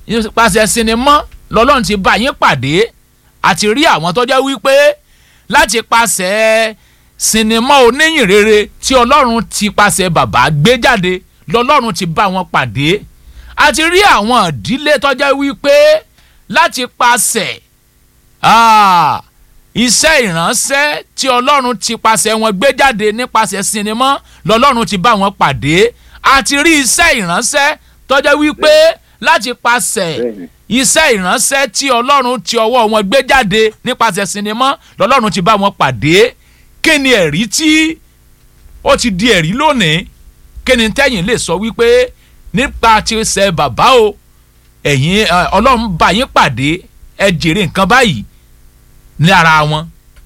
nípasẹ̀ sinimá lọ́lọ́run ti bá yín pàdé àti rí àwọn tó jẹ́ wípé láti pasẹ̀ sinimá oníyìn rere tí ọlọ́run ti pasẹ̀ bàbá gbé jáde lọ́lọ́run ti bá wọn pàdé àti rí àwọn ìdílé tó jẹ́ wípé láti pasẹ̀ ah, iṣẹ́ ìránṣẹ́ tí ọlọ́run ti pasẹ̀ wọn gbé jáde nípasẹ̀ sinimá lọ́lọ́run ti bá wọn pàdé àti rí iṣẹ́ ìránṣẹ́ tó jẹ́ wípé láti pasẹ̀ Bẹ́ẹ̀ni. iṣẹ́ ìránṣẹ́ tí ọlọ́run ti ọwọ́ wọn gbé jáde nípasẹ̀ sinimá lọ́lọ́run ti bá wọn pàdé kí ni ẹ̀rí tí ó ti di ẹ̀rí lónìí kí ni tẹ́yìn lè sọ wípé nípa ti ṣe bàbá o ẹ̀yin ẹ, ọlọ́run bá yín pàdé ẹ jèrè nǹkan báyìí ní ara wọn.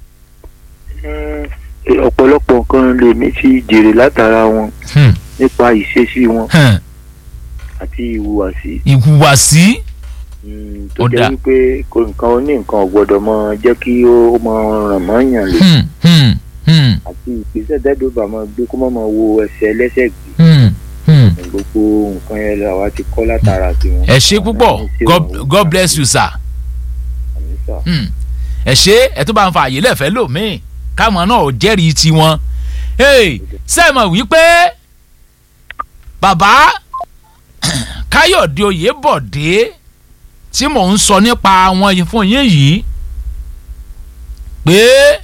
Eh, ọ̀pọ̀lọpọ̀ nǹkan lèmi ti jèrè látara wọn Hmm, nípa ìṣesí wọn hmm, àti ìhùwàsí ìhùwàsí Mm, tó Ó jẹ́ dáa. wípé kò nǹkan oní nǹkan ò gbọ́dọ̀ mọ jẹ́ kí ó mọ ràn mọ́ yàn lé hmm, hmm, hmm, àti ìgbésẹ̀ dẹ́dọ̀bà máa gbé kó má máa wo ẹsẹ̀ ẹlẹ́sẹ̀ gbé hmm, hmm. gbogbo nǹkan yẹn la wa ti kọ́ látara tiwọn. ẹ ṣe púpọ̀ God, God bless you sir. Àmín sà. Hmm. ẹ ṣe ẹ tó bá ń fa àyè lẹ́fẹ̀ẹ́ lòmíì káwọn náà ò jẹ́rìí tiwọn. Hey, ṣé ẹ mọ̀ wípé bàbá káyọ̀dé oyèbọ̀dé tí mò ń sọ nípa wọn yìí fún yín yìí pé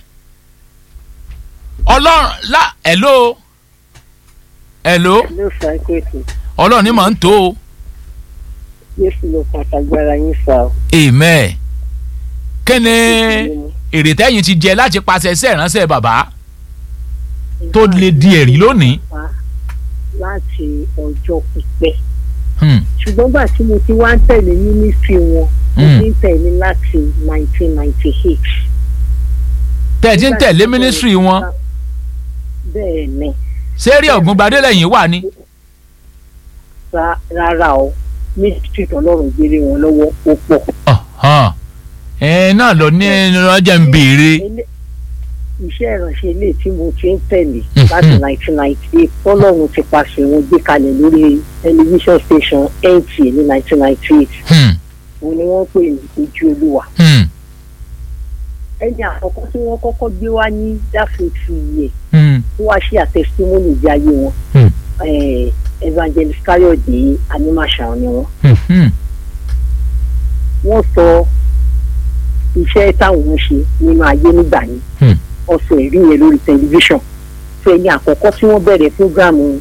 ọlọ́run lá hello hello ló fa ẹgbẹ́ ètò ọlọ́run ní mò ń tó o yéésù ló pàtàgbára yín fa o. amen kí ni èrè tẹ́yìn ti jẹ láti pàṣẹ iṣẹ́ ìránṣẹ́ bàbá tó lè di ẹ̀rí lónìí. Wá láti ọjọ́ pípẹ́ Hmm, ṣùgbọ́n gbà tí mo ti wá ń tẹ̀lé mínísírì wọn mo Hmm. ti ń tẹ̀lé láti 1998. tẹ́ ẹ ti ń tẹ̀lé mínísírì wọn bẹ́ẹ̀ ni sẹ́rí ọ̀gbùngbadé lẹ́yìn wà ní. ra- rárá o mínísírì tọ́lọ́run gbélé wọn lọ́wọ́ ó pọ̀. Ọ̀hán. ẹ náà lọ ní ọjà ń béèrè. Ilé- iṣẹ́ ìránṣẹ́ ilé tí mo ti ń tẹ̀lé Mhm. láti 1998 tọ́lọ́run ti pàṣẹ wọn gbé kalẹ̀ lórí tẹlifíṣàn station NTA ní 1998 Hmm, òun ni wọ́n pè ní ojú olúwa. hmm, ẹni àkọ́kọ́ tí wọ́n kọ́kọ́ gbé wá ní dáfíìtì yẹ hmm, tó wá ṣe àtẹsítímọ́nì ìgbé ayé wọn Hmm. Eh, evangelist káyọ̀dé animation ni wọ́n. hmm, hmm, wọ́n sọ iṣẹ́ táwọn ń ṣe nínú ayé nígbà yẹn Hmm. wọ́n sọ ẹ̀rí yẹn lórí tẹlifíṣàn fún ẹni àkọ́kọ́ tí wọ́n bẹ̀rẹ̀ fúgàmù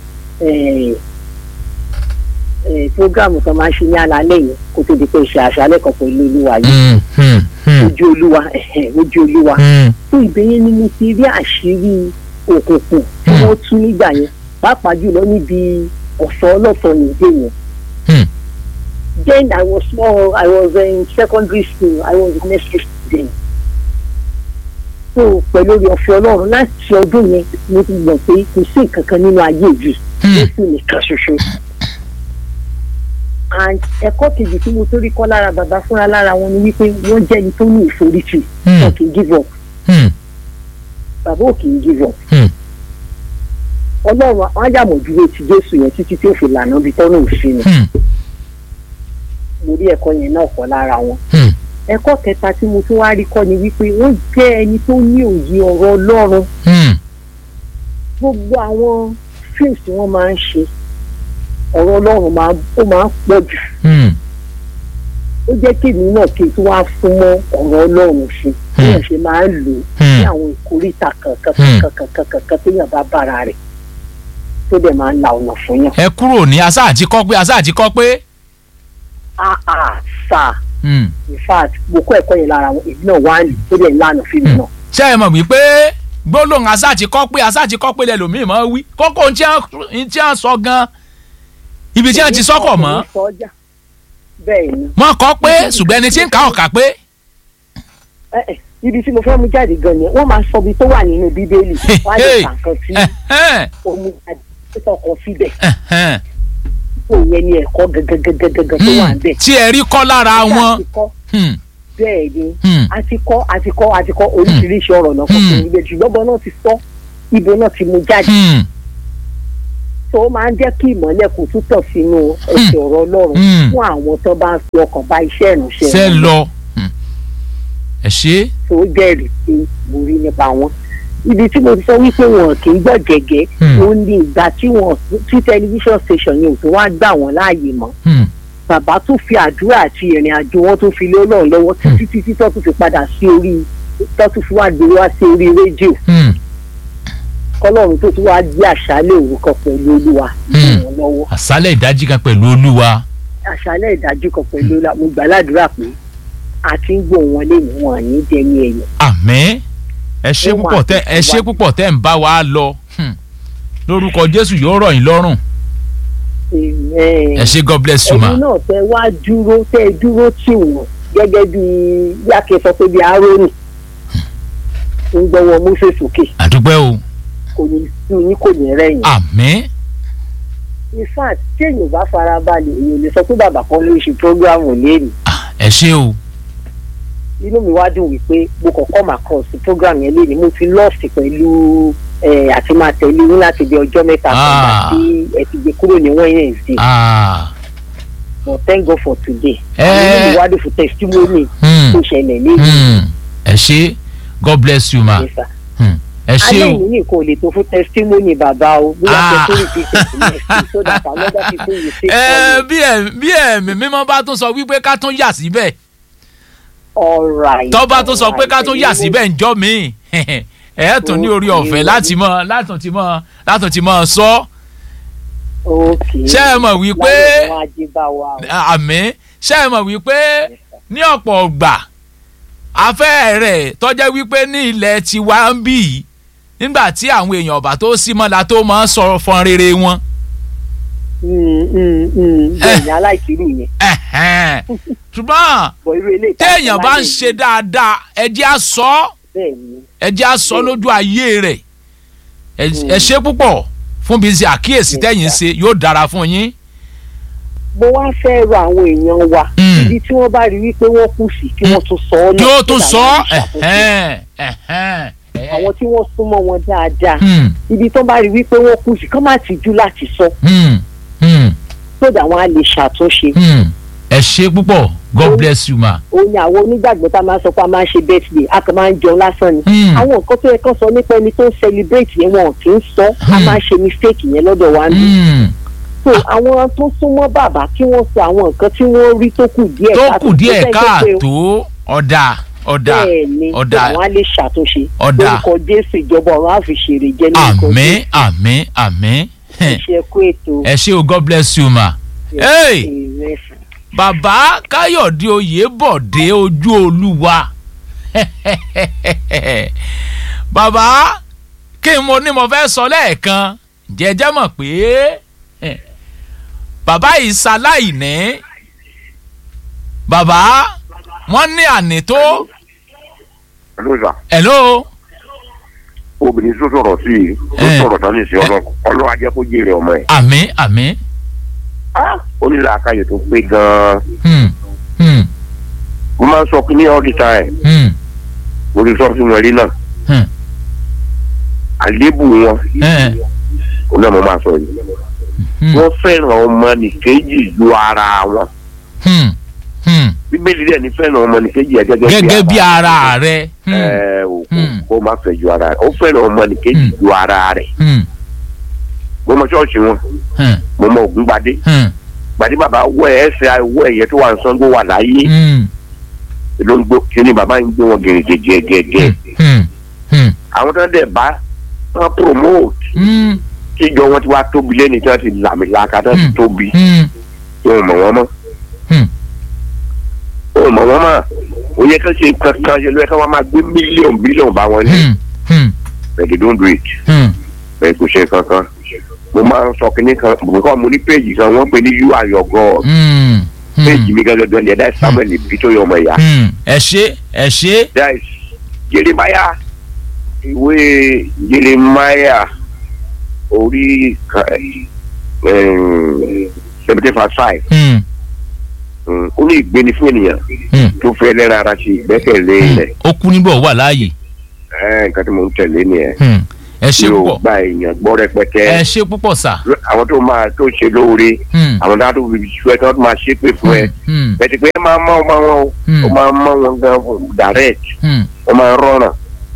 fúgàmù tó máa ń ṣe ní alaalẹ́ yẹn kó tó di pé ṣe àṣálẹ́ kan pẹ̀lú olúwa yìí hmm, hmm, hmm, ojú olúwa ẹ̀hẹ̀, ojú olúwa hmm. fún ìbéyẹn ni mo ti rí àṣírí òkùnkùn tí Hmm. wọ́n tú nígbà yẹn pàápàá jùlọ níbi ọ̀sán ọlọ́sàn nìdé yẹn. Hmm. then I was small I was in secondary school I was in nursery student. so pẹ̀lú orí ọ̀fẹ́ ọlọ́run láti ọdún yẹn mo ti mọ̀ pé kò sí nǹkan kan nínú ayé yìí Hmm. jésù nìkan ṣoṣo. and ẹ̀kọ́ kejì tí mo tó rí kọ́ lára bàbá fúnra lára wọn ni wípé wọ́n jẹ́ ẹni tó ní ìforítì Hmm. wọn kì í give up Hmm, bàbá ò kì í give up. hmm. ọlọ́run àwọn àjàmọ̀dúró ti jésù yẹn títí tí ó fi lànà ibi tọ́nà òfin ni Hmm, mo rí ẹ̀kọ́ yẹn náà kọ́ lára wọn. hmm. ẹ̀kọ́ kẹta tí mo tún wá rí kọ́ ni wípé wọ́n jẹ́ ẹni tó ní òye ọ̀rọ̀ ọlọ́run Hmm, gbogbo àwọn fíìmù tí wọ́n máa ń ṣe ọ̀rọ̀ ọlọ́run máa ó máa ń pọ̀ jù hmm, ó jẹ́ kí èmi náà kí n tún wá fún mọ́ ọ̀rọ̀ ọlọ́run sí bí Hmm. wọ́n ṣe máa ń lò ó Hmm. ní àwọn ìkórìtà kankan Hmm. kankan kankan kankan téèyàn bá bára rẹ̀ tó dẹ̀ máa ń la ọ̀nà fún yàn. ẹ kúrò ní asá àti kọ́ pé asá àti kọ́ pé. ah ah sáà Hmm. in fact mo kọ́ ẹ̀kọ́ yẹn lára wọn èmi náà wá ní tó dẹ̀ ń lànà fún mi náà. ṣé ẹ mọ̀ wípé gbólóhùn asá àti kọ́ pé asá àti kọ́ pé lẹ́lòmíì máa wí kókó ohun tí wọ́n tí wọ́n sọ gan ibi tí wọ́n ti sọ́kọ̀ mọ́ Èmi sọ ọjà. bẹ́ẹ̀ ni wọ́n kọ́ pé ṣùgbọ́n ẹni tí ń kà ọ̀kà pé. ẹ ẹ ibi tí mo fẹ́ mú jáde gan yẹn wọ́n máa sọ ibi tó wà nínú bíbélì wọ́n á lè kà kan sí Ẹ̀hẹ́n, omi àdìsọ́kọ̀ síbẹ̀ ẹ̀hẹ́n. tó yẹn ní ẹ̀kọ́ gẹ́gẹ́gẹ́gẹ́gẹ́ tó wà Hmm, níbẹ̀. tí ẹ rí kọ́ lára wọn. àti kọ́ Hmm, bẹ́ẹ̀ ni hmm, àti kọ́ àti kọ́ àti kọ́ oríṣiríṣi ọ̀rọ̀ náà kọ́ Hmm. fún níbẹ̀ ṣùgbọ́n bọ́ náà ti sọ ibo náà ti mú jáde hmm, so ó máa ń jẹ́ kí ìmọ́lẹ̀ kò tún tọ̀ sínú ẹsẹ̀ ọ̀rọ̀ ọlọ́run Hmm. fún àwọn tó bá ń fi ọkàn bá iṣẹ́ ìránṣẹ́ ṣe wọn lọ Hmm. ẹ ṣe tó jẹ́rìí pé mo rí nípa wọn. ibi tí mo ti sọ wípé wọn kì í gbọ́ gẹ́gẹ́ Hmm. ó ní ìgbà tí wọn tí tẹlifíṣàn station yẹn ò tó wá gbà wọ́n láàyè mọ́ Hmm. bàbá tún fi àdúrà àti ìrìn àjò wọn tún fi lé ọlọ́run lọ́wọ́ títí títí tó tún fi padà sí orí tó tún fi wá gbé wá sí orí rédíò Hmm. kọ́lọ́run tó tún wá gbé àṣálẹ̀ òrukàn pẹ̀lú olúwa Hmm. wọn lọ́wọ́ àṣálẹ̀ ìdájí kan pẹ̀lú olúwa àṣálẹ̀ ìdájú kan pẹ̀lú olúwa mo gbà ládùúrà pé a ti ń gbọ́ wọn lẹ́nu wọn àní dẹni ẹ̀yìn àmín ẹ ṣe Ó púpọ̀ máa tẹ́ ẹ ṣe tẹ̀síwájú. púpọ̀ tẹ́ ń bá wa lọ Hmm. lórúkọ jésù yóò rọ̀ yín lọ́rùn ẹ ṣe god bless you ma ẹ̀yin náà tẹ wá dúró tẹ dúró tì wọ́n gẹ́gẹ́ bí yákẹ́ sọ pé bí arónì ń gbọ́wọ́ mọ́sẹ̀ sókè àdúpẹ́ o kò ní sí yín kò ní rẹ̀yìn. àmín in fact tí èèyàn bá fara balẹ̀ èèyàn lè sọ pé bàbá kan ló ń ṣe programu lẹ́nu Ah, ẹ ṣe o inú mi wá dùn wípé mo kàn come across program yẹn lẹ́nu mo ti lọ́ọ̀sì pẹ̀lú ẹ̀ àti máa tẹ̀lé yín láti bí ọjọ́ mẹ́ta kan Ah. gbà tí ẹ ti gbé kúrò ní Wednesday Ah. but thank God for today Eh. inú mi wá dùn fún testimony Hmm. tó ṣẹlẹ̀ lẹ́nu Hmm. ẹ ṣe god bless you ma nípa Hmm. ẹ ṣe alẹ́ o ìní nìkan ò lè tó fún testimony bàbá o bóyá Ah. testimony ti tẹ̀sí so that another people will say ẹ bí ẹ bí ẹ̀mí mímọ́ bá tún sọ wípé ká tún yà síbẹ̀ alright tó bá tún sọ pé ká tún yà alright. síbẹ̀ ńjọ́ mi ẹ tún ní orí ọ̀fẹ́ láti mọ látún ti mọ látún ti mọ sọ okay ṣé ẹ mọ̀ wípé láyé wọn ajé bá wa o. àmì ṣé ẹ mọ̀ wípé ní ọ̀pọ̀ ọgbà afẹ́ rẹ̀ tọ́jẹ́ wípé ní ilẹ̀ tiwa ń bì í nígbà tí àwọn èèyàn ọ̀bà tó sí mọ́la tó máa ń sọ fọn rere wọn Mm, mm, mm. bẹ́ẹ̀ ni aláìkírù yẹn Ẹ̀hẹ́n. ṣùgbọ́n bọ̀ irú eléyìí tá a téèyàn ṣe bá ń láyé ṣe yìí, dáadáa ẹ jẹ́ á sọ ọ́ bẹ́ẹ̀ ni ẹ jẹ́ á sọ lójú ayé rẹ̀ Ẹ- ẹ ṣe púpọ̀ fún bí n ṣe àkíyèsí Yes, tẹ́yìn sir. ṣe yóò dára fún yín. mo wá fẹ́ rọ àwọn èèyàn wa Mm. ibi tí wọ́n bá rí wípé wọ́n kù sí kí wọ́n tún sọ ọ́ kí náà ó tún kí sọ làwọn ọ́ lè ṣàtúnṣe. ẹ̀hẹ́n, ẹ̀hẹ́n, ẹ̀hẹ́n. àwọn tí wọ́n súnmọ́ wọn dáadáa Hmm, ibi tó bá rí wípé wọ́n kù sí kán má tìjú láti sọ hmm, hmm, sódà wọn á lè ṣàtúnṣe hmm. ẹ ṣe púpọ̀ god Ó- bless you ma. ó ní àwọn onígbàgbọ́ tá a máa ń sọ pé a máa ń ṣe birthday a kàn máa ń jẹun lásán ni Hmm, àwọn nǹkan tó yẹ kán sọ nípa ẹni tó ń celebrate yẹn wọn kì í sọ a Hmm. máa ń ṣe mistake yẹn lọ́dọ̀ wa ń bí hmm. so àwọn tó súnmọ́ bàbá kí wọ́n sọ àwọn nǹkan tí wọ́n rí tó kù díẹ̀ tó káàtó. kù díẹ̀ Tó fẹ́ jẹ́ pé káàtó ọ̀dà ọ̀dà bẹ́ẹ̀ ni ọ̀dà. àwọn á lè ṣàtúnṣe Ọ̀dà. lórúkọ jésù ìjọba ọ̀run á fi ṣèrè jẹ́ lórúkọ àmín àmín àmín Hẹ̀, iṣẹ́ kú ètò ẹ ṣe o god bless you ma. Hey! ìrẹsì. bàbá káyọ̀dé oyèbọ̀dé ojú olúwa bàbá kí n mo ní mo fẹ́ sọ lẹ́ẹ̀kan jẹ́jẹ́ mọ̀ pé eh, bàbá yìí ṣaláìní bàbá wọ́n ní àní tó lóòótọ́ hello obìnrin tó sọ̀rọ̀ sí i tó Eh. sọ̀rọ̀ tán ní ìsìn ọlọ́run á jẹ́ kó jèrè ọmọ ẹ̀. àmín àmín ó ní làákàyè tó pé gan-an hmm, hmm, mo máa ń sọ kí ní all the time hmm, mo ti sọ sínú ẹrí náà hmm, àléébù wọn eh, òun náà mo máa sọ yìí hmm, wọ́n fẹ́ràn ọmọ nìkejì ju ara wọn hmm, hmm. bíbélì dẹ̀ ní fẹ́ràn ọmọ nìkejì ẹ̀ gẹ́gẹ́ bí ara rẹ. Hmm, ẹ ò Hmm. kó má fẹ́ ju ara rẹ̀ ó fẹ́ràn ọmọ nìkejì Hmm. ju ara rẹ̀ hmm, mo mọ ṣọ́ọ̀ṣì wọn hmm, mo mọ ògúngbadé hmm, gbadé bàbá wọ ẹ ẹsẹ wọ ẹyẹ tó wà ní Ṣàngó wà láyé hmm, ló ń gbó kíni bàbá ń gbé wọn gẹ̀gẹ̀gẹ̀gẹ̀ hmm, hmm, àwọn tó ń dẹ̀ bá wọn promote hmm, tíjọ wọn ti wá tóbi lẹ́ni tí wọ́n ti làmìlaka tó ti Hmm. tóbi hmm, wọn ò mọ̀ wọ́n mọ́ Hmm. wọn ò mọ̀ wọ́n mọ́ ó yẹ kí wọ́n ṣe kankan ṣe ló yẹ kí wọ́n máa gbé mílíọ̀nù bílíọ̀nù bá wọn ní hmm, hmm, but they don't do it hmm. bẹ́ẹ̀ kò ṣe kankan mo máa ń sọ kínní kan mo kọ́ mo ní péjì kan wọ́n pè ní you are your God Hmm, hmm, péjì mi gẹ́gẹ́ dọ́ni ẹ̀dá samuel bí tó yọ ọmọ ìyá hmm. ẹ ṣe ẹ ṣe. that is jeremiah ìwé jeremiah orí seventy five five Hmm, ó ní ìgbéni fún ènìyàn hmm, tó fẹ́ lẹ́ra ara ṣe ìgbẹ́kẹ̀lé hmm. rẹ̀ ó kú níbọ̀ wà láàyè. ẹ̀ nǹkan tí mo ń tẹ̀lé nìyẹn. Hmm. ẹ ṣe tí ò púpọ̀ gba èèyàn gbọ́ rẹpẹtẹ ẹ ṣe púpọ̀ sà. àwọn tó máa tó ṣe lóore Hmm. àwọn tó tó fi ṣú ẹ tó máa ṣépè fún ẹ Hmm. bẹ́ẹ̀ ti pé ẹ máa mọ ọmọ wọn o Hmm. ó máa mọ wọn gan fún direct Hmm. ó máa rọrùn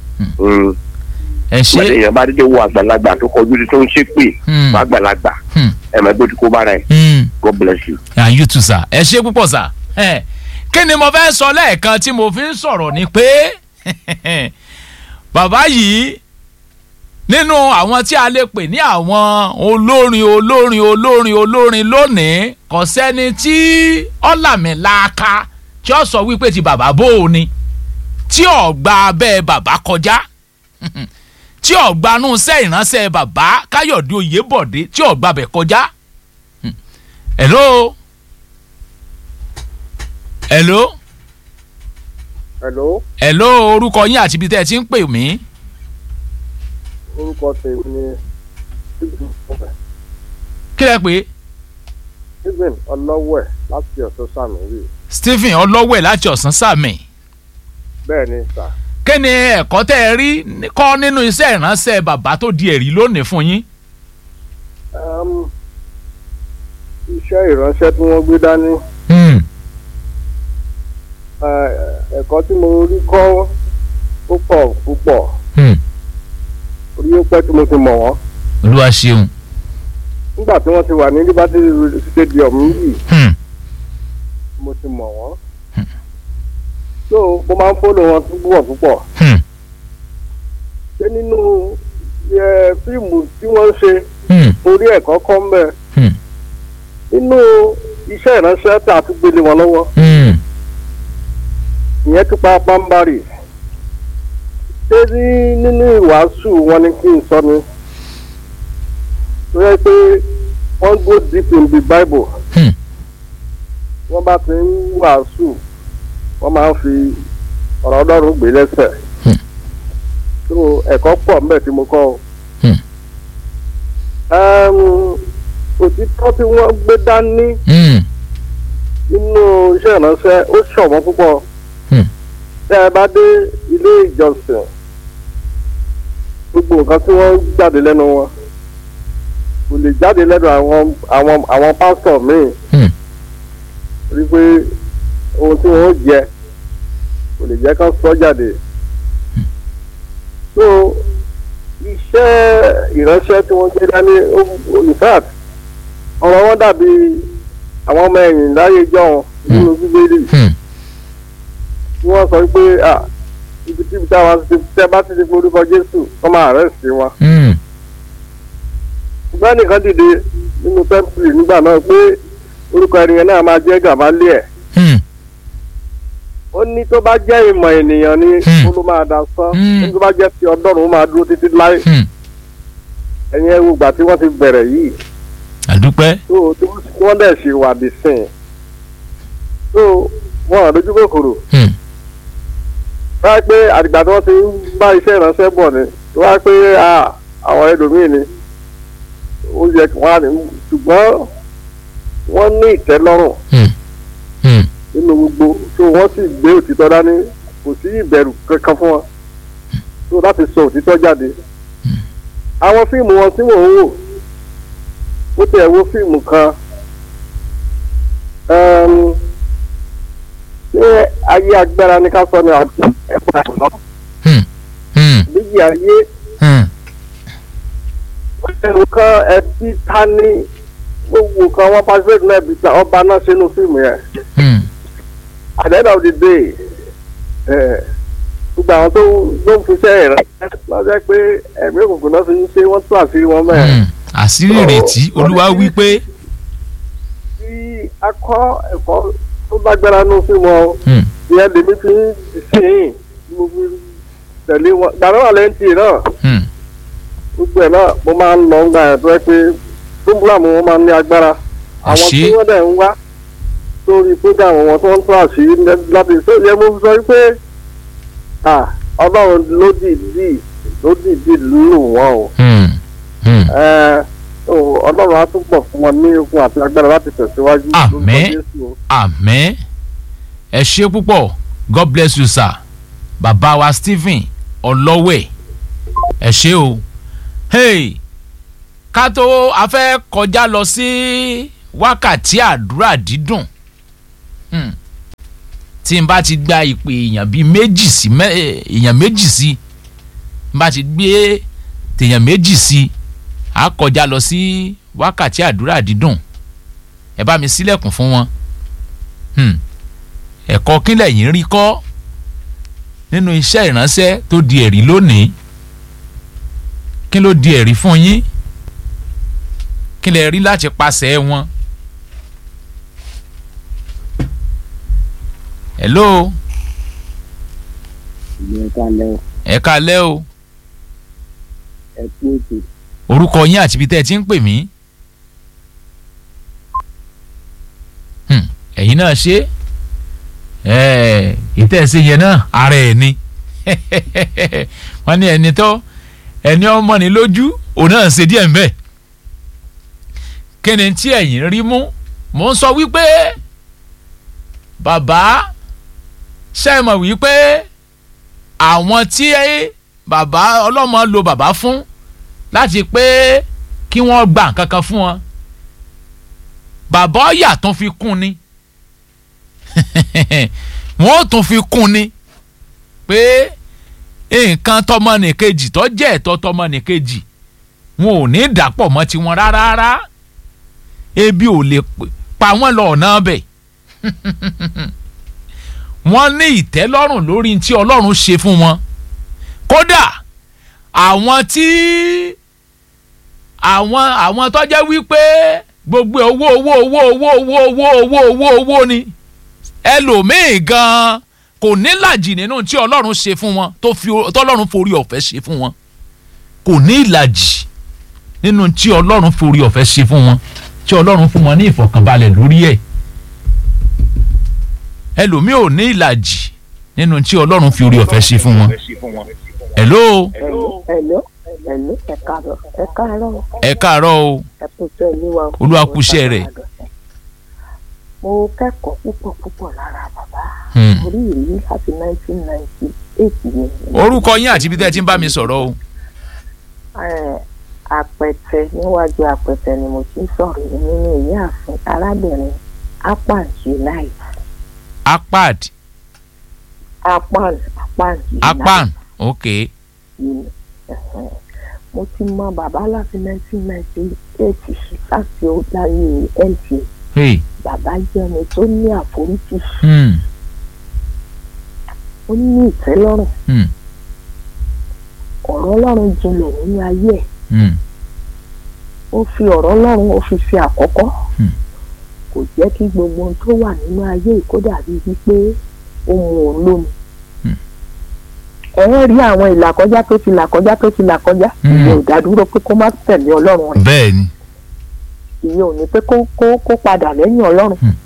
ẹ ṣe. ìgbàdé èèyàn bá dédé wo àgbàlagbà tó kọjú sí tó ń ṣépè Hmm. fún àgbàlagbà Hmm. ẹ máa gbé kó bára ẹ Hmm. God bless you. and you too sir ẹ ṣe púpọ̀ sir ẹ kí ni mo fẹ́ sọ lẹ́ẹ̀kan tí mo fi ń sọ̀rọ̀ ni pé bàbá yìí nínú àwọn tí a lè pè ní àwọn olórin olórin olórin olórin lónìí kò sẹ́ni tí ọ̀làmìlàaka tí ó sọ wípé ti bàbá bò ó ni tí ò gba abẹ́ bàbá kọjá tí ò gbanú sẹ́ ìránṣẹ́ bàbá káyọ̀dé oyèbọ̀dé tí ò gbabẹ̀ kọjá hello hello hello hello orúkọ yín àti ibi tẹ́ ẹ ti ń pè mí orúkọ tèmi ni kí lẹ pé stephen ọlọ́wẹ̀ láti ọ̀tún sàmì rí stephen ọlọ́wẹ̀ láti ọ̀sán sàmì bẹ́ẹ̀ ni sà kí ni ẹ̀kọ́ tẹ́ ẹ rí kọ́ nínú iṣẹ́ ìránṣẹ́ bàbá tó di ẹ̀rí lónìí fún yín um, iṣẹ́ ìránṣẹ́ tí wọ́n gbé dání Hmm, eh, ẹ̀kọ́ tí mo rí kọ́ ó pọ̀ púpọ̀ hmm, orí ó pẹ́ tí mo ti mọ̀ wọ́n olúwa ṣeun nígbà tí wọ́n ti wà ní liberty stadium yìí Hmm, mo ti mọ̀ wọ́n so mo máa ń fọ́lọ̀ wọn púpọ̀ púpọ̀ hmm, ṣé nínú eh, fíìmù tí wọ́n ń ṣe hmm, orí ẹ̀kọ́ kọ́ ń bẹ̀ hmm, nínú iṣẹ́ ìránṣẹ́ tí a tún gbélé wọn lọ́wọ́ hmm, ìyẹn tún pa pàmbárì ṣé ní nínú ìwàásù wọn ni kí n sọ ni tó yẹ pé wọ́n go deep in the bible hmm. wọ́n bá ti ń wàásù wọ́n máa ń fi ọ̀rọ̀ ọlọ́run gbé lẹ́sẹ̀ Hmm. tó ẹ̀kọ́ pọ̀ mbẹ́ tí mo kọ́ o. Hmm. Ẹm, òtítọ́ tí wọ́n gbé dání Hmm, nínú iṣẹ́ ìránṣẹ́ ó ṣọ̀wọ́n púpọ̀. Hmm. tẹ́ ẹ bá dé ilé ìjọsìn gbogbo nǹkan tí wọ́n jáde lẹ́nu wọn kò lè jáde lẹ́nu àwọn àwọn àwọn pásítọ̀ míì hmm, rí pé ohun tí wọ́n jẹ kò lè jẹ́ kán sọ jáde. so iṣẹ́ ìránṣẹ́ tí wọ́n gbé dání ó- in fact ọ̀rọ̀ wọn dàbí àwọn ọmọ ẹ̀yìn láyé jọ̀hún nínú bíbélì hmm. tí wọ́n sọ pé ah ibi tí ibi táwọn ti tẹ́ bá ti di forúkọ jésù wọ́n máa arrest wọn. Hmm, ṣùgbọ́n nìkan dìde nínú tẹ́ḿpìlì nígbà náà pé orúkọ ẹni yẹn náà máa jẹ́ gàmálíẹ̀. hmm, ó ní tó bá jẹ́ ìmọ̀ ènìyàn ni Hmm. ó ló máa dá sán Hmm. ó ní tó bá jẹ́ ti ọlọ́run ó máa dúró títí láì hmm. ẹ̀yin ẹ̀rù ìgbà tí wọ́n ti bẹ̀rẹ̀ yìí àdúpẹ́ tó tí wọ́n dẹ̀ ṣe wà dé sìn tó wọ́n hàn lójú kòkòrò Hmm, wáá pé àdìgbà tí wọ́n ti ń bá iṣẹ́ ìránṣẹ́ bọ̀ ni wáá pé ah, àwọn ẹlòmíì ni ó yẹ kí wọ́n á ní ṣùgbọ́n wọ́n ní ìtẹ́lọ́rùn hmm, hmm. nínú gbogbo tó wọ́n sì gbé òtítọ́ dání kò sí ìbẹ̀rù kankan fún wọn tó láti sọ òtítọ́ jáde. àwọn fíìmù wọn tí mò ń wò ó tẹ̀ wo fíìmù kan ẹm, ṣé ayé agbára ní ká sọ ni àti ẹ̀fọ́ àìsàn Hmm, hmm, méjì ayé hmm. ẹ̀rù kan ẹtí ta ní gbogbo kan wọ́n pàṣẹ náà bí ọba náà sínú fíìmù yẹn. Hmm. at the end of the day ẹ gbogbo àwọn tó ló ń fiṣẹ́ rẹ̀ lọ́jọ́ pé ẹ̀mí òkùnkùn náà fi ń ṣe wọ́n tún àṣírí wọn bẹ́ẹ̀. Hmm. àṣírí ìrètí olúwa wí pé tí a kọ́ ẹ̀kọ́ tó lágbára nù sí wọn Hmm, ìyẹn lèmi fi ń sìn mo fi tẹ̀lé wọn gbàrà wà lẹ́ǹtì náà hmm, gbogbo ẹ̀ náà mo máa ń lọ ń gbà ẹ̀ tó yẹ pé fúnbúlàmù wọn máa ń ní agbára àwọn Àṣé. tí wọ́n dẹ̀ ń wá sórí program wọn tó ń tún àṣírí láti ṣe yẹ mo sọ pé ah, ọlọ́run ló dìídì ló dìídì lù wọ́n o hmm, hmm. Ẹ, o, ọlọ́run á túbọ̀ fún wọn ní okun àti agbára láti tẹ̀síwájú Àmín. lórúkọ Jésù o. àmín ẹ ṣe púpọ̀ god bless you sir bàbá wa stephen ọlọ́wẹ̀ ẹ ṣe o hey ká tó a fẹ́ kọjá lọ sí wákàtí àdúrà dídùn hmm. tí n bá ti gba ìpè èèyàn bíi méjì sí mẹ́ èèyàn méjì sí n bá ti gbé tèèyàn méjì sí a kọjá lọ sí wákàtí àdúrà dídùn ẹ bá mi sílẹ̀kùn fún wọn hmm. ẹ̀kọ́ kílẹ̀ yìí ń rí kọ́ nínú iṣẹ́ ìránṣẹ́ tó di ẹ̀rí lónìí kí ló di ẹ̀rí fún yín kí lè rí láti pàṣẹ wọn. hello ìyẹn kalẹ̀ o ẹ kalẹ́ o ẹ kú ètò orúkọ yín àti ibi tẹ́ ẹ ti ń pè mí. Hmm, ẹ̀yin náà ṣe ìtẹ́ ẹ ṣe yẹn náà ara ẹ̀ ni wọ́n ní ẹni tó ẹni ọmọ ní lójú òun náà ṣe díẹ̀ mbẹ́ kí ni tí ẹ̀yin rí mú mò ń sọ wípé bàbá ṣe é mọ̀ wípé àwọn tí bàbá ọlọ́mọ lo bàbá fún láti pé kí wọ́n gba nǹkan kan fún wọn bàbá ọ̀yà tún fi kún ni wọ́n tún fi kún ni pé nǹkan tọmọnìkejì tó jẹ́ ẹ̀tọ́ tọmọnìkejì wọn ò ní dàpọ̀ mọ́ tiwọn rárá rárá ebi ò lè pa wọ́n lọ ọ̀nà bẹ̀ wọ́n ní ìtẹ́lọ́rùn lórí tí ọlọ́run ṣe fún wọn kódà àwọn tí àwọn àwọn tó jẹ́ wípé gbogbo owó owó owó owó owó owó owó owó owó ni ẹlòmíì gan kò nílàjì nínú tí ọlọ́run ṣe fún wọn tó fi tọ́lọ́run forí ọ̀fẹ́ ṣe fún wọn kò ní ìlàjì nínú tí ọlọ́run forí ọ̀fẹ́ ṣe fún wọn tí ọlọ́run fún wọn ní ìfọ̀kànbalẹ̀ lórí ẹ̀ ẹlòmíì ò ní ìlàjì nínú tí ọlọ́run fi orí ọ̀fẹ́ ṣe fún wọn. hello ẹ̀ló ẹ̀ló ẹ káàárọ̀ ẹ káàárọ̀ ẹ káàárọ̀ o ẹ kú iṣẹ́ olúwa o. Olúwa kú iṣẹ́ rẹ̀. mo kẹ́kọ̀ọ́ púpọ̀ púpọ̀ lára bàbá Hmm. orí ìrírí láti nineteen ninety eight yẹn. orúkọ yín àti ibi tẹ́ ẹ ti ń bá mi sọ̀rọ̀ o. Ẹ̀, àpẹtẹ níwájú àpẹtẹ ni mo ti ń sọ̀rọ̀ yìí nínú ìyá àfin arábìnrin apan unite apad apan apan unite. apan ok Yìí, ẹ̀hẹ̀n. mo ti mọ bàbá láti nineteen ninety eight láti láyé nta hey. bàbá jẹ́ ẹni tó ní àforítì hmm. ó ní ìtẹ́lọ́rùn Hmm. ọ̀rọ̀ ọlọ́run jinlẹ̀ nínú ayé ẹ̀ Hmm. ó fi ọ̀rọ̀ ọlọ́run ó fi ṣe àkọ́kọ́ Hmm. kò jẹ́ kí gbogbo ohun tó wà nínú ayé yìí kó dàbí wípé ó mu òun lómi Hmm. ẹ ń rí àwọn ìlàkọjá tó ti làkọjá tó ti làkọjá Hmm. ìyẹn ò dádúró pé kó má tẹ̀lé ọlọ́run rẹ̀ bẹ́ẹ̀ ni ìyẹn ò ní pé kó kó kó padà lẹ́yìn ọlọ́run Hmm.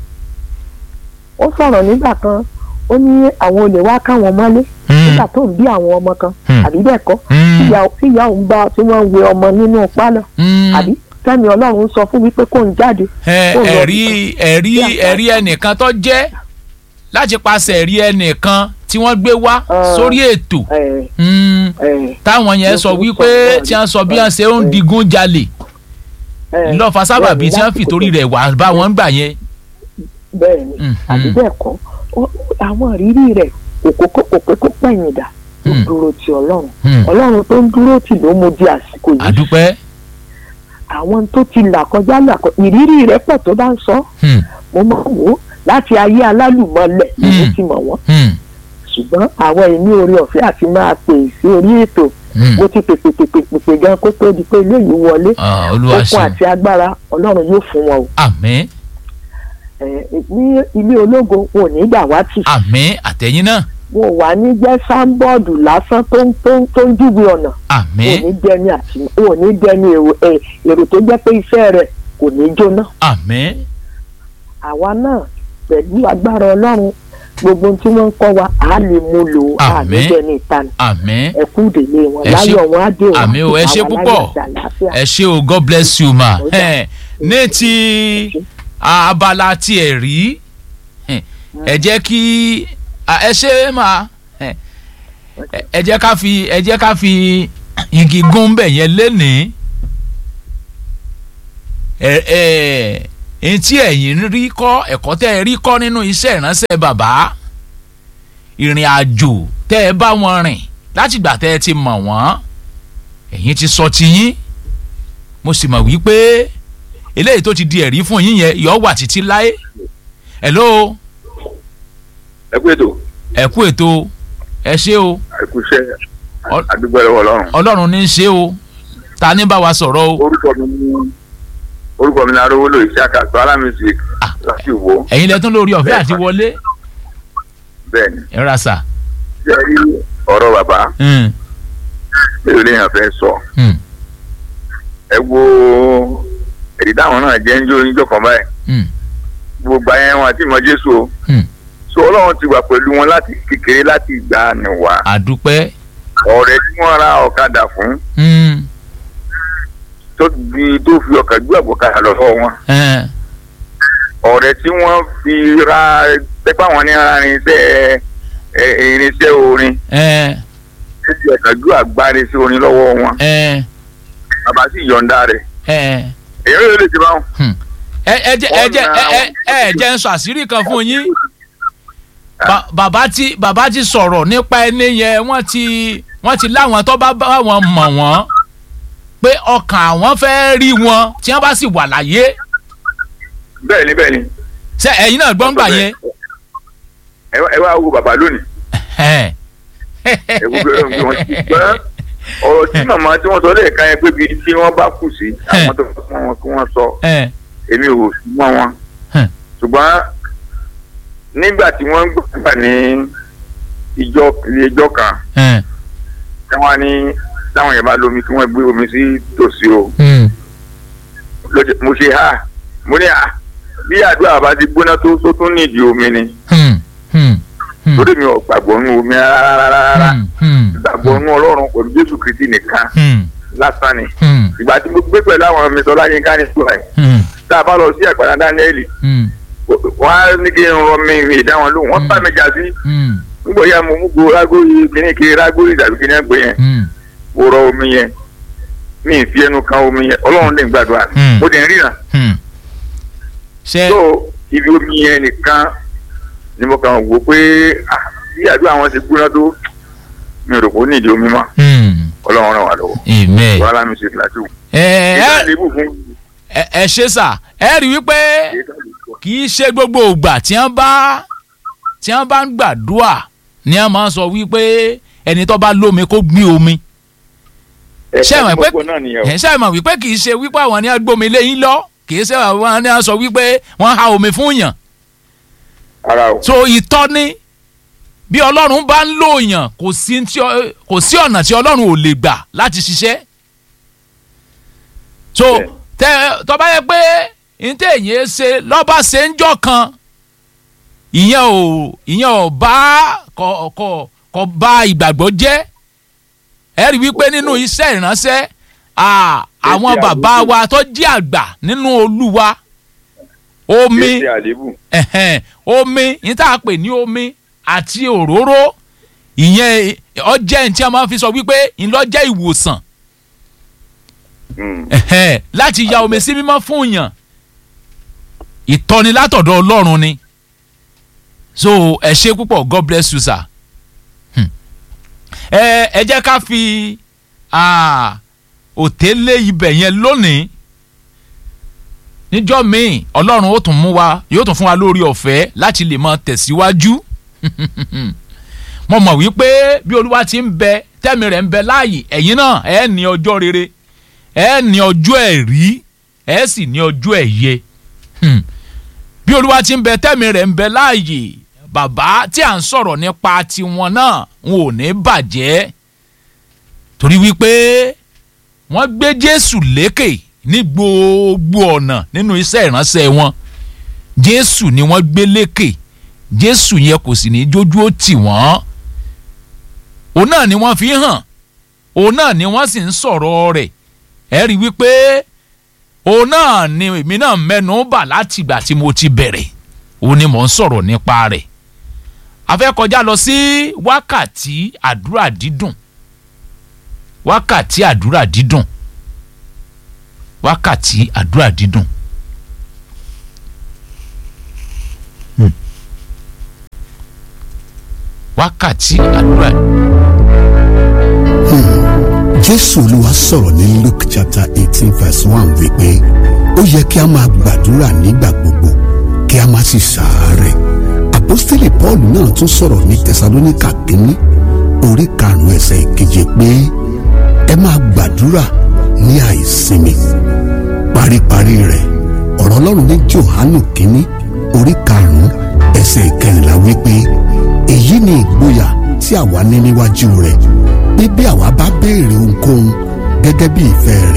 ó sọ̀rọ̀ nígbà kan ó ní àwọn olè wá káwọn mọ́lé Hmm. nígbà tó ń bí àwọn ọmọ kan Hmm. àbí bẹ́ẹ̀ kọ́ Hmm. tíyà tíyà òun bá tí wọ́n ń wẹ ọmọ nínú pálọ̀ Hmm. àbí sẹ́mi ọlọ́run sọ fún wípé kó ń jáde ẹ Ó lọ ẹ̀rí ẹ̀rí bí ẹ̀rí ẹnìkan tó jẹ́ láti paṣẹ ẹ̀rí ẹnìkan tí wọ́n gbé wá Ah. sórí ètò ẹ̀ Hmm. ẹ̀ táwọn yẹn Mo sọ fi wípé sọ tí wọ́n sọ bí wọ́n ṣe ń digun jalè ẹ̀ lọ́ọ̀fà sábàbí tí wọ́n fi torí rẹ̀ wá bá wọn gbà yẹn. bẹ́ẹ̀ ni Hmm. àbí bẹ́ẹ̀ kọ́ ó- àwọn ìrírí rẹ̀ òkókó òpékó pẹ̀yìn dà ó Hmm. dúró ti ọlọ́run Hmm. ọlọ́run tó ń dúró tì ló mú di àsìkò yìí àdúpẹ́. àwọn tó ti là kọjá là kọ ìrírí rẹ̀ pọ̀ tó bá ń sọ Hmm. mo máa ń wò ó láti ayé alálùmọ́lẹ̀ ni mo Hmm. ti mọ̀ wọ́n Hmm. ṣùgbọ́n àwọn èmi orí ọ̀fẹ́ àti máa pè sí orí ètò Hmm. mo ti pèpè pèpè pèpè gan kó tó di pé eléyìí wọlé Ah, olúwa okun ṣeun àti agbára ọlọ́run yóò fún wọn o àmín Ẹ̀, ní ilé ológo wọn ò ní gbà wá tì àmín àtẹ̀yìn náà wọn ò wá ní jẹ́ sáńbọ́ọ̀dù lásán tó ń tó ń tó ń júwe ọ̀nà wọn ò àmín ní dẹni àti wọn ò ní dẹni èrò ẹ̀, èrò tó jẹ́ pé iṣẹ́ rẹ̀ kò ní jóná àmín àwa náà pẹ̀lú agbára ọlọ́run gbogbo ohun tí wọ́n ń kọ́ wa á lè mú lò ó á ní Àmín. dẹni ìtàn àmín ẹ̀kú ìdèlé wọn Ẹ ṣé- láyọ̀ wọn á dé wọn àmín o, ẹ ṣé àwọn púpọ̀. aláyọ̀ àti àlàáfíà. ẹ ṣé o god bless you ma Ó dà. Eh, ní ti abala ti ẹ̀ rí eh, ẹ jẹ́ kí ah, ẹ ṣe ma eh, ẹ jẹ́ ká fi ẹ jẹ́ ká fi igi gún bẹ̀ yẹn lénìí ẹ ẹ etí ẹ̀yìn rí kọ́ ẹ̀kọ́ tẹ́ ẹ rí kọ́ nínú iṣẹ́ ìránṣẹ́ bàbá ìrìn àjò tẹ́ ẹ bá wọn rìn látìgbà tẹ́ ẹ ti mọ̀ wọ́n ẹ̀yin ti sọ tiyín mo sì mọ̀ wípé eléyìí tó ti di ẹ̀rí fún yín yẹn yọ wà títí láé hello ẹ kú ètò ẹ kú ètò ẹ ṣé o ẹ kú iṣẹ́ Ọ- àdúgbò ẹ̀rọ ọlọ́run. ọlọ́run ní í ṣe o ta ní bá wa sọ̀rọ̀ o orúkọ mi ní orúkọ mi ní arówólò iṣẹ́ àkàtọ́ alámísì Ah. láti wo ẹ̀yin lẹ́tún lórí ọ̀fẹ́ àti wọlé bẹ́ẹ̀ ni. ẹ ra sà. ṣé ẹ rí ọ̀rọ̀ bàbá Mm, mélòó lèèyàn fẹ́ sọ mm, ẹ wo èdè táwọn náà jẹ́ ń jó níjọ́ kan báyìí mm, gbogbo ayé wọn àti ìmọ̀ jésù o mm. so ọlọ́run ti wà pẹ̀lú wọn láti kékeré láti ìgbà nìwà àdúpẹ́ ọ̀rẹ́ tí wọ́n ra ọ̀kadà fún mm, tó di tó fi ọkà gbé àgbọ̀kadà lọ́wọ́ wọn eh, ọ̀rẹ́ tí wọ́n fi ra pẹ́pẹ́ àwọn ní ara irinṣẹ́ ẹ, irinṣẹ́ orin eh, tó fi ọkà gbé àgbáre sí orin lọ́wọ́ wọn eh, bàbá sì yọ̀ǹda rẹ̀ eh. èyí ló lè ti báwọn. ẹ ẹ jẹ́ ẹ jẹ́ ẹ ẹ ẹ jẹ́ ń sọ àṣírí kan fún yín Ba- bàbá tí bàbá ti sọ̀rọ̀ nípa ẹni yẹn wọ́n ti wọ́n ti láwọn tó bá bá wọn mọ̀ wọ́n pé ọkàn àwọn fẹ́ rí wọn tí wọ́n bá sì wà láyé bẹ́ẹ̀ ni bẹ́ẹ̀ ni. ṣé ẹ̀yin náà gbọ́ngbà yẹn. ẹ wá- ẹ wá wo bàbá lónìí ẹ ẹ wo bí wọn wọn ti gbọ́ ọ̀rọ̀ tí màmá tí wọ́n sọ lẹ́ẹ̀ka yẹn pé bíi tí wọ́n bá kù sí àwọn tó fún wọn kí wọ́n sọ ẹ èmi ò sí mọ́ wọn Hmm. ṣùgbọ́n nígbà tí wọ́n gbà ní ìjọ ilé ìjọ kan ẹ tí wọ́n ní táwọn yẹn bá lómi kí wọ́n gbé omi sí tòsí o ló ṣe- mo ṣe ha mo ní à bí àdúrà bá ti gbóná tó tó tún nídìí omi ni lórí mi ò gbàgbọ́ nínú omi rárá rárá gbàgbọ́ nínú ọlọ́run pẹ̀lú jésù kristi nìkan lásán ni ìgbà tí mo gbé pẹ̀lú àwọn mi sọlá yín ká ní sùn ẹ̀ tá a bá lọ sí àgbàdo dáníẹ́lì wọ́n á ní kí n rọ mi ìrìn ìdáwọn lóhùn wọ́n bá mi jà sí nígbà yà mo mú go rágóyè kíní kiri rágóyè tàbí kíní ẹgbẹ́ yẹn mo rọ omi yẹn mi ì fi ẹnu kan omi yẹn ọlọ́run lè gbàdúrà Hmm. mo dẹ̀ ń ríran ṣe tó ibi omi yẹn nìkan ni mo kàn wò pé ah, bí àdúrà wọn ti gbóná tó mi ò rò pé ó nídìí omi mọ́ ọlọ́run ràn wá lọ́wọ́ amen. wàhálà mi ṣe fìlàtì wò. ẹ ìgbà ẹ lébù fún ẹ ẹ ṣe sà ẹ rí wípé kì í ṣe gbogbo ìgbà tí wọ́n bá tí wọ́n bá ń gbàdúrà ni wọ́n máa ń sọ wípé ẹni tó bá lómi kó gbé omi ṣé ẹ mọ̀ pé ẹ ṣé ẹ mọ̀ wípé kì í ṣe wípé àwọn ni wọ́n gbómi léyìn lọ kì í ṣe àwọn ni wọ́n sọ wípé wọ́n ha omi fún yàn ara o so ìtọ́ni bí ọlọ́run bá ń lò yàn kò sí tí ọ- kò sí ọ̀nà tí ọlọ́run ò lè gbà láti ṣiṣẹ́ so Bẹ́ẹ̀. tẹ tọ́ba yẹ pé ntẹ̀ yẹn ṣe lọ́ba ṣe ń jọ kan ìyẹn ò ìyẹn ò bá kọ kọ kọ bá ìgbàgbọ́ jẹ́ ẹ rí wípé nínú iṣẹ́ ìránṣẹ́ à, àwọn Èsì bàbá àlùkò. wa tó jẹ́ àgbà nínú olúwa omi kí ṣe àlébù ẹ̀hẹ̀n, omi yìí tá a pè ní omi àti òróró ìyẹn ọjẹ́ ní tí a máa fi sọ wípé ńlọ́jẹ́ ìwòsàn Hmm. ẹ̀hẹ̀n, láti ya omi sí mímọ́ fún yàn ìtọ́ni látọ̀dọ̀ ọlọ́run ni so ẹ ṣe púpọ̀ god bless you sir Hmm. ẹ ẹ jẹ́ ká fi ah, òtélé ibẹ̀ yẹn lónìí níjọ́ míì ọlọ́run ó tún mú wa yóò tún fún wa lórí ọ̀fẹ́ láti lè máa tẹ̀síwájú mo mọ̀ wípé bí olúwa ti ń bẹ tẹ́mi rẹ̀ ń bẹ láàyè ẹ̀yin náà ẹ ní ọjọ́ rere ẹ ní ọjọ́ ẹ̀rí ẹ sì ní ọjọ́ ẹ̀yẹ Hmm. bí olúwa ti ń bẹ tẹ́mi rẹ̀ ń bẹ láàyè bàbá tí à ń sọ̀rọ̀ nípa tiwọn náà n ò ní bàjẹ́ torí wípé wọ́n gbé jésù lékè ní gbogbo ọ̀nà nínú iṣẹ́ ìránṣẹ́ wọn jésù ni wọ́n gbé lékè jésù yẹn kò sì ní jójú ó tì wọ́n òun náà ni wọ́n fi hàn òun náà ni wọ́n sì ń sọ̀rọ̀ rẹ̀ ẹ rí i wípé òun náà ni èmi náà mẹ́nu bà láti ìgbà tí mo ti bẹ̀rẹ̀ òun ni mò ń sọ̀rọ̀ nípa rẹ̀ a fẹ́ kọjá lọ sí wákàtí àdúrà dídùn wákàtí àdúrà dídùn wákàtí àdúrà dídùn. Hmm. wákàtí àdúrà jésù olúwa sọ̀rọ̀ ní luke chapter eighteen verse one wípé ó yẹ kí a máa gbàdúrà nígbà gbogbo kí a má sì ṣàárẹ̀ àpọ́stélì paul náà tún sọ̀rọ̀ ní tẹsalóníkà kínní orí karùn-ún ẹsẹ̀ ìkeje pé ẹ máa gbàdúrà ní àìsinmi paríparí rẹ̀ ọ̀rọ̀ ọlọ́run ní johanu kínní orí karùn-ún ẹsẹ̀ ìkẹrìnlá wípé èyí ni ìgboyà tí àwa ní níwájú rẹ̀ pé bí àwa bá béèrè ohunkóhun gẹ́gẹ́ bí ìfẹ́ rẹ̀